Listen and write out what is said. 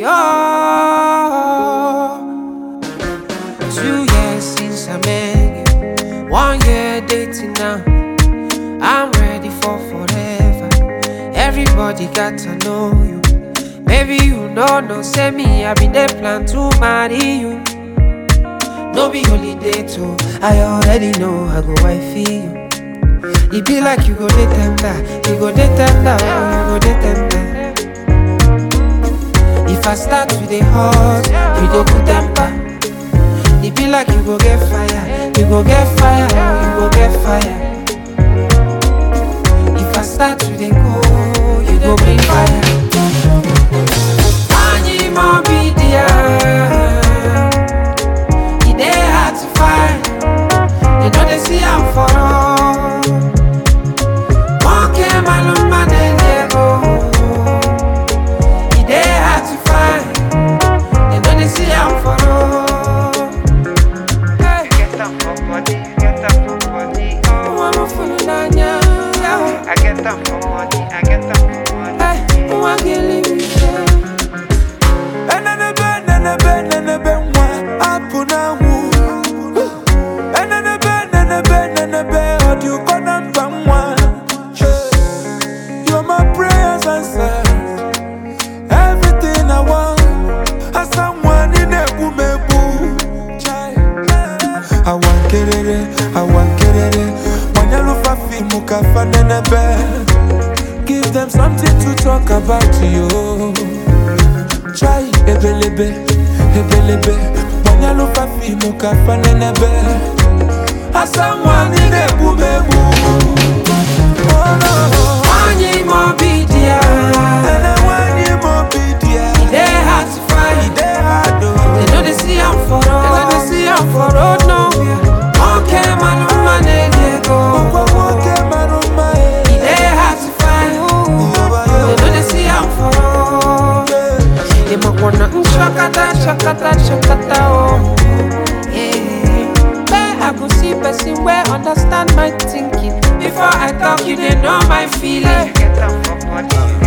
oh. Two years since I met you, one year dating now. I'm ready for forever. Everybody got to know you. Maybe you know, no, say me, I been there plan to marry you. No be holiday too. I already know I go wifey you. It be like you go dey tender, you go dey tender, oh, you go dey tender. If I start to dey hot, you go put temper. It be like you go get fire, you go get fire, oh, you go get fire. If I start to dey go, you go bring fire. Anyi mo be there. E dey hard to find. They know they see am for all. Monkey man, man, they go. E dey hard to find. They know they see am for all. Hey, get them for body, get them for body, oh. I'm a fool, Nanya. I get them for money, I get them for money. Hey, I'm a girl, you Enenebe, nenebe, nenebe, nwa, apụ na-anwụ. Enenebe, nenebe, nenebe, ọ dị ụkọ na mba nwa. You're my prayers answered. Everything I want. Asa nwa, ị na-egbu m egbu. Awa nkerere, awa nkerere, gbanyelụ fa fiimu ka fa nenebe. Give them something to talk about you. Try ebelebe, ebelebe Manyalo fa fimu ka fa nenebe Asa mwani nebu mebu Oh no Anyi mo be there. Ene wani mo bidia E dey hard to find. Ide hado They know they see I'm for road. They know they see I'm for road nowhere. Okay, man, man, they go. Kwa woke maruma E dey hard to find. They know they see I'm for road. They might wanna mm, shakata, shakata, shakata, oh. Yeah. Where I go see person where understand my thinking. Before I talk, you they know my feeling. Get them for body,